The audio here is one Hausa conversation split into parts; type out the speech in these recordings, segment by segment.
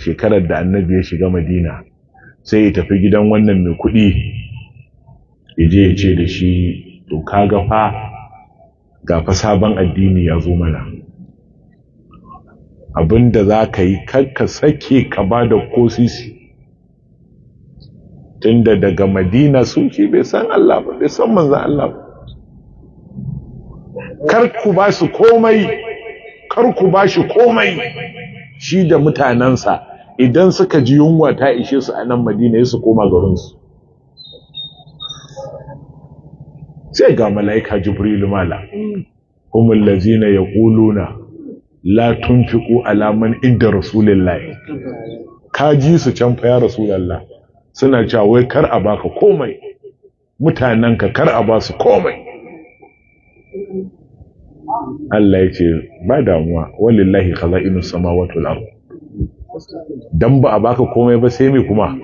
shekarar da annabi ya shiga madina sai ya tafi gidan wannan mai kuɗi ya je ya ce da shi to kaga fa ga fa sabon addini ya zo mana abinda za ka yi ka sake ka ba da kosisi tunda daga madina sun ce bai san Allah ba bai san manzan Allah ba kar ku ba su komai kar ku ba shi komai shi da mutanensa idan suka ji yunwa ta ishe su a nan madina ya su koma garinsu sai ga mala'ika jibrilu mala humul lazina yaquluna la tunfiqu ala man inda rasulillahi ka ji su can fa ya rasulullah suna cewa wai kar a baka komai mutanenka kar a ba su komai Allah ya ce ba damuwa walillahi khaza'inus samawati wal ard dan ba a baka komai ba sai me kuma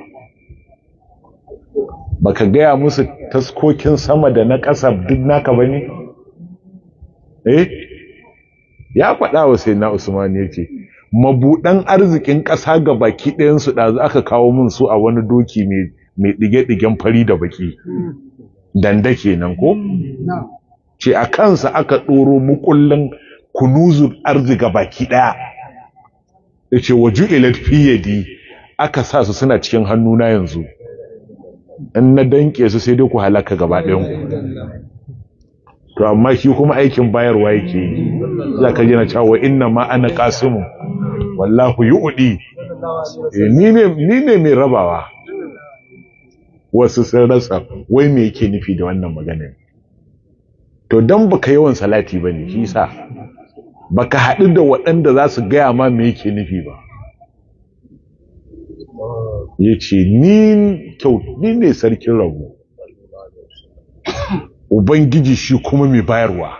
baka gaya musu taskokin sama da na ƙasa duk naka bane eh ya faɗa wa sai na Usman yake mabuɗan arzikin ƙasa ga baki ɗayan su da aka kawo min su a wani doki mai mai dige-digen fari da baki danda kenan ko ce a kansa aka ɗoro mukullin kunuzun arzika baki ɗaya ya ce wa ju'ilat fiyadi aka sa su suna cikin hannuna yanzu in na danke su sai dai ku halaka gaba ɗayan ku to amma shi kuma aikin bayarwa yake yi za ka jina cewa inna ma ana kasimu wallahu yu'di ni ne ni ne mai rabawa wasu sun rasa wai me yake nufi da wannan magana to dan baka yawan salati bane shi sa baka haɗu da waɗanda za su gaya ma me yake nufi ba ya ce ni kyau ni ne sarkin rabu ubangiji shi kuma mai bayarwa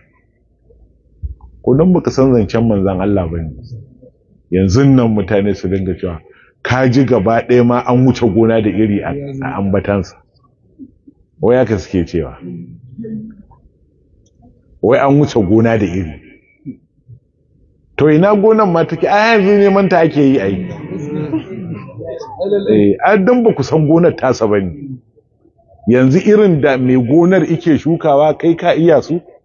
ko don baka san zancen manzan Allah ba ne yanzu nan mutane su dinga cewa ka ji gaba ɗaya ma an wuce gona da iri a ambatansa wai haka suke cewa wai an wuce gona da iri to ina gonan ma take a yanzu neman ta ake yi a yi a dan ba ku san gonar tasa ba ne yanzu irin da mai gonar ike shukawa kai ka iya su